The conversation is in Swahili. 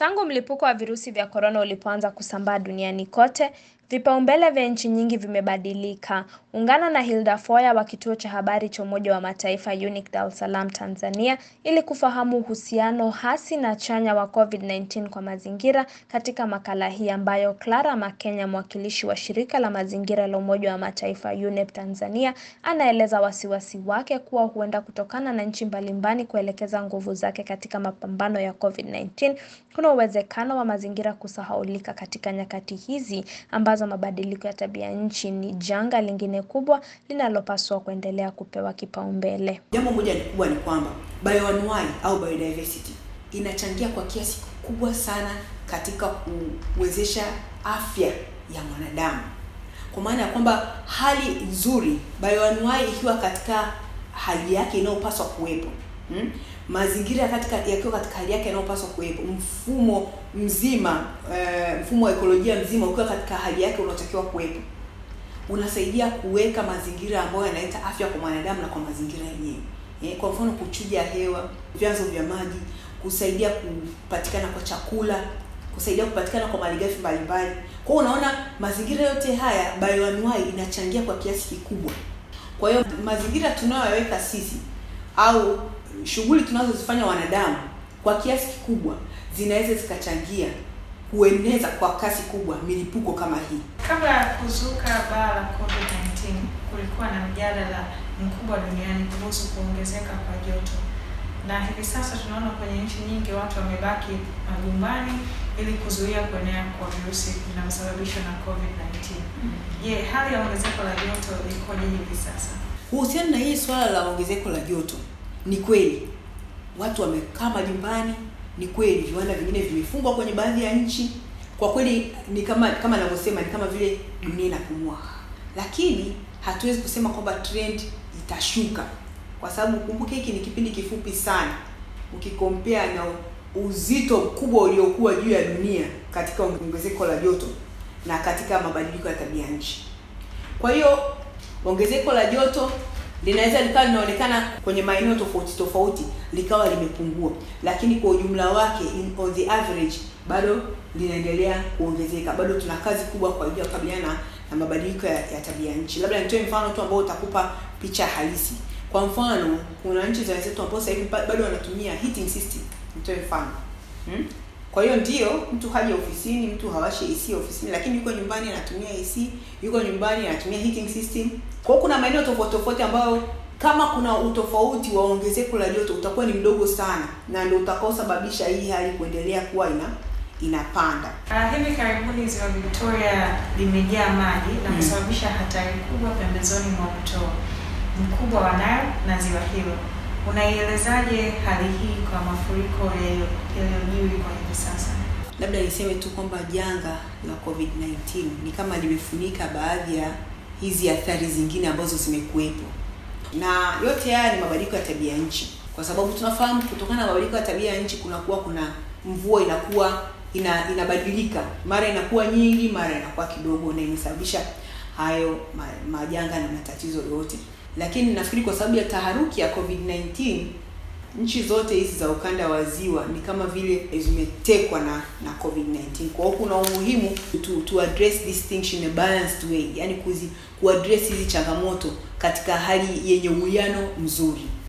Tangu mlipuko wa virusi vya korona ulipoanza kusambaa duniani kote, vipaumbele vya nchi nyingi vimebadilika. Ungana na Hilda Foya wa kituo cha habari cha Umoja wa Mataifa UNIC Dar es Salaam, Tanzania, ili kufahamu uhusiano hasi na chanya wa COVID-19 kwa mazingira katika makala hii ambayo Clara Makenya, mwakilishi wa shirika la mazingira la Umoja wa Mataifa UNEP Tanzania, anaeleza wasiwasi wake kuwa huenda kutokana na nchi mbalimbali kuelekeza nguvu zake katika mapambano ya COVID-19 kuna uwezekano wa mazingira kusahaulika katika nyakati hizi ambazo mabadiliko ya tabia nchi ni janga lingine kubwa linalopaswa kuendelea kupewa kipaumbele. Jambo moja kubwa ni kwamba bioanuwai au biodiversity inachangia kwa kiasi kikubwa sana katika kuwezesha afya ya mwanadamu, kwa maana ya kwamba hali nzuri, bioanuwai ikiwa katika hali yake inayopaswa kuwepo hmm? mazingira katika yakiwa katika hali yake yanayopaswa kuwepo, mfumo mzima uh, mfumo wa ekolojia mzima ukiwa katika hali yake unaotakiwa kuwepo, unasaidia kuweka mazingira ambayo yanaleta afya kwa mwanadamu na kwa mazingira yenyewe. Eh, kwa mfano kuchuja hewa, vyanzo vya maji, kusaidia kupatikana kwa chakula, kusaidia kupatikana kwa malighafi mbalimbali. Kwa hiyo unaona mazingira yote haya bioanuwai inachangia kwa kiasi kikubwa. Kwa hiyo mazingira tunayoyaweka sisi au shughuli tunazozifanya wanadamu kwa kiasi kikubwa zinaweza zikachangia kueneza kwa kasi kubwa milipuko kama hii. Kabla ya kuzuka baa la COVID-19, kulikuwa na mjadala mkubwa duniani kuhusu kuongezeka kwa joto, na hivi sasa tunaona kwenye nchi nyingi watu wamebaki majumbani ili kuzuia kuenea kwa virusi vinavyosababishwa na COVID-19. Je, hali ya ongezeko la joto ikoje hivi sasa? Kuhusiana na hii swala la ongezeko la joto, ni kweli watu wamekaa majumbani, ni kweli viwanda vingine vimefungwa kwenye baadhi ya nchi. Kwa kweli ni kama kama ninavyosema, ni kama vile dunia inapumua, lakini hatuwezi kusema kwamba trend itashuka, kwa sababu kumbuke, hiki ni kipindi kifupi sana ukikompea na uzito mkubwa uliokuwa juu ya dunia katika ongezeko la joto na katika mabadiliko ya tabia nchi. Kwa hiyo ongezeko la joto linaweza likawa linaonekana kwenye maeneo tofauti tofauti likawa limepungua, lakini kwa ujumla wake in, on the average bado linaendelea kuongezeka. Bado tuna kazi kubwa kwa ajili ya kukabiliana na mabadiliko ya, ya tabia nchi. Labda nitoe mfano tu ambao utakupa picha halisi. Kwa mfano, kuna nchi za wenzetu ambao sasa hivi bado wanatumia heating system. Nitoe mfano hmm? Kwa hiyo ndio mtu haja ofisini, mtu hawashi AC ofisini, lakini yuko nyumbani anatumia AC, yuko nyumbani anatumia heating system. Kwa hiyo kuna maeneo tofauti tofauti ambayo kama kuna utofauti wa ongezeko la joto utakuwa ni mdogo sana, na ndio utakaosababisha hii hali kuendelea kuwa ina inapanda. Uh, hivi karibuni ziwa Victoria limejaa maji na kusababisha hatari kubwa pembezoni mwa mto mkubwa wa Nile na ziwa hilo. Unaielezaje hali hii kwa mafuriko yaliyojiri kwa hivi sasa? Labda niseme tu kwamba janga la COVID-19 ni kama limefunika baadhi ya hizi athari zingine ambazo zimekuwepo, na yote haya ni mabadiliko ya tabia nchi, kwa sababu tunafahamu kutokana na mabadiliko ya tabia ya nchi kunakuwa kuna mvua inakuwa ina inabadilika, mara inakuwa nyingi, mara inakuwa kidogo, na imesababisha hayo majanga na matatizo yote lakini nafikiri kwa sababu ya taharuki ya COVID-19 nchi zote hizi za ukanda wa ziwa ni kama vile zimetekwa na na COVID-19. Kwa hiyo kuna umuhimu to, to address this thing in a balanced way, yani kuzi kuaddress hizi changamoto katika hali yenye uwiano mzuri.